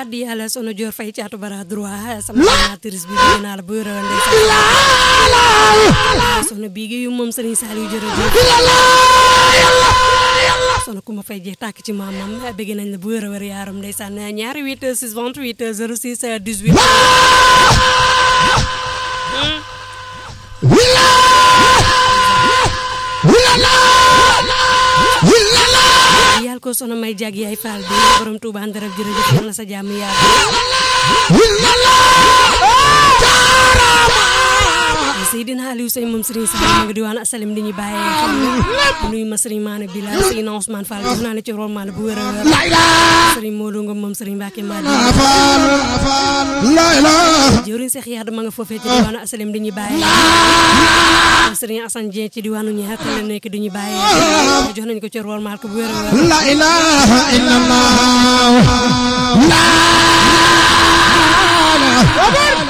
addi yàlla sono joor fay caatu bara droit sama animatrice bi bëgg naa la bu wér a sono bii yu moom Serigne Saliou jërëjëf sono ku ma fay jeex tàkk ci maamam bëgg nañ la bu wér a wér yaaram ndeysaan ñaari 8 6 28 06 18 yàlla ko sono may jag yaay faal bi borom Touba Ndarab jërëjëf yàlla sa jàmm yàgg Seydina Aliou Sey moom Serigne Sall ma nga diwaan asalim di ñu bàyyee xam nuyu ma Serigne Maane Bila Seydina Ousmane Fall jox naa la ci rol maane bu wér a wér Serigne Modou Ngom moom Serigne Mbacke Madi jëwriñ Cheikh Yade ma nga foofee ci diwaanu asalim di ñu bàyyee Serigne Assane Dieng ci diwaanu ñaar la nekk di ñu bàyyee jox nañ ko ci rol maal ko bu wér a wér la ilaha illallah